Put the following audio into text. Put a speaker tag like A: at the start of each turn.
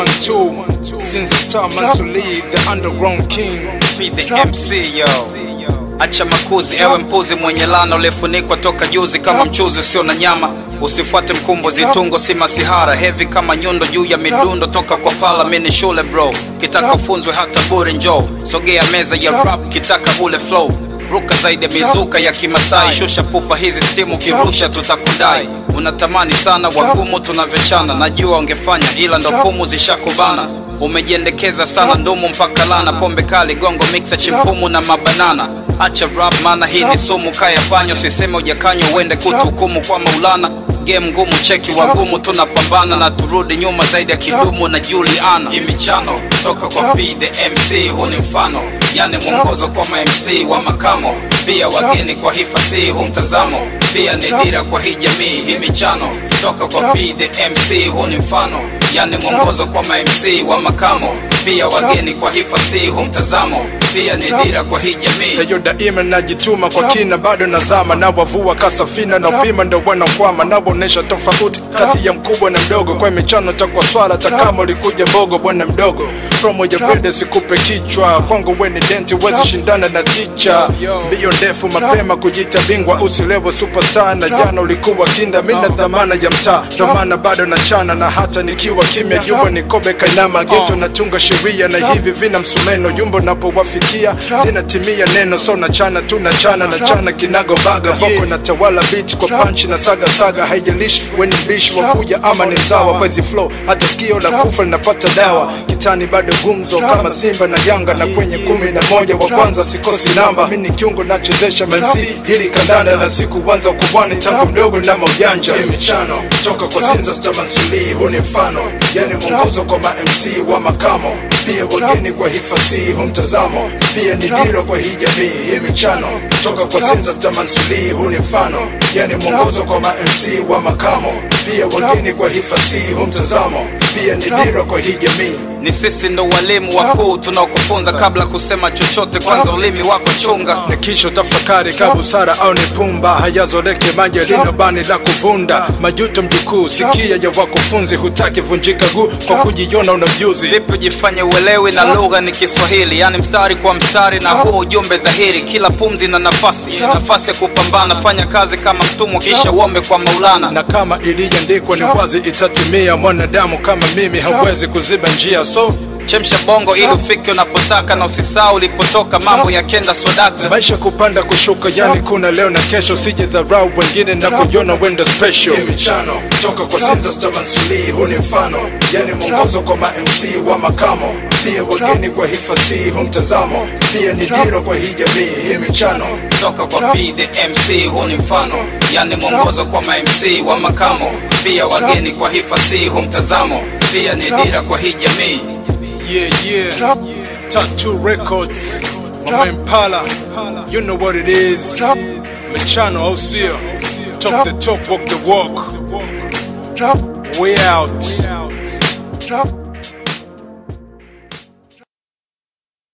A: two. Since the time Mansuli, the underground king.
B: Be the MC yo acha makuzi ewe mpuzi mwenye lana uliofunikwa toka juzi kama mchuzi usio na nyama usifuate mkumbo zitungo si masihara hevi kama nyundo juu ya midundo toka kwa fala mini shule bro kitaka ufunzwe hata bure njo sogea meza ya rap kitaka ule flow ruka zaidi ya mizuka ya kimasai shusha pupa hizi stimu kirusha tutakudai unatamani sana wagumu tunavyochana najua ungefanya ila ndo pumu zishakubana umejiendekeza sana ndumu mpaka lana pombe kali gongo mixa chimpumu na mabanana acha rap maana hii ni sumu kayafanya usiseme ujakanywa uende kutuhukumu kwa maulana game ngumu cheki wagumu tunapambana na turudi nyuma zaidi ya kidumu na juliana imichano toka kwa P the MC huu ni mfano yani mwongozo kwa ma MC wa makamo pia wageni kwa hifasi huu mtazamo pia ni dira kwa hii jamii hii michano toka kwa P the MC huu ni mfano yani mwongozo kwa ma MC wa makamo pia wageni kwa hifasi huu mtazamo pia ni dira kwa hii jamii
A: Eyo daima najituma kwa kina, bado nazama na wavua kasafina na upima ndo wanakwama, nawaonesha tofauti kati ya mkubwa na mdogo. Kwa michano takwa swala takama ulikuja mbogo, bwana mdogo promo ya brede sikupe kichwa, kwangu we ni denti, wezi shindana na ticha. Mbio ndefu mapema kujita bingwa, usilevo superstar, na jana ulikuwa kinda, mina dhamana ya mtaa, ndo maana bado nachana, na hata nikiwa kimya, jumbo ni kobe kainama, geto natunga sheria na hivi vina msumeno, jumbo napowafikia linatimia neno, so nachana tu nachana nachana kinago baga, voko na tawala beat kwa punch na saga saga, haijalishi weni mbishi wa kuja ama ni mzawa, kwa hizi flow hata sikio la kufa linapata dawa, kitani bado gumzo kama Simba na Yanga, na kwenye kumi na moja wa kwanza sikosi namba, mimi ni kiungo nachezesha MC hili kandanda, na sikuanza ukubwani tangu mdogo na maujanja, hii michano toka kwa Sinza Stamansuli, huu ni mfano yani mwongozo kwa ma MC wa makamo, pia wageni kwa hifasi huu mtazamo, pia ni dira kwa hii jamii, hii michano toka kwa Sinza Stamansuli, huu ni mfano yani mwongozo kwa ma MC wa makamo, pia wageni kwa hifasi huu mtazamo, pia ni dira kwa hii jamii.
B: ni sisi ndo walimu wakuu tunaokufunza kabla kusema chochote kwanza ulimi wako chunga
A: na kisha tafakari ka busara au ni pumba hayazoleke maji lina bani la kuvunda majuto mjukuu sikia ya wakufunzi hutaki vunjika guu kwa kujiona una mjuzi
B: vipi ujifanye uelewi na lugha ni kiswahili yani mstari kwa mstari na huo ujumbe dhahiri kila pumzi na nafasi nafasi ya kupambana fanya kazi kama mtumwa kisha uombe kwa maulana
A: na kama iliyoandikwa ni wazi itatimia mwanadamu kama mimi hawezi kuziba njia so
B: chemsha bongo ili ufike unapotaka na usisahau ulipotoka mambo ya kenda swadaka
A: maisha kupanda kushuka yani kuna leo na kesho sije dharau wengine na kujiona wenda special hii michano toka kwa Sinza Stamansuli huu ni mfano yani mwongozo kwa ma MC wa makamo pia wageni kwa hifasi huu mtazamo pia ni dira kwa hii jamii hii michano
B: toka kwa P the MC huu ni mfano yani mwongozo kwa ma MC wa makamo pia wageni kwa hifasi huu mtazamo pia ni dira kwa hii jamii
A: Yeah, yeah. Tattoo Records. Mama Impala. You know what it is. Mechano Osio. Talk the talk, walk the walk. We out.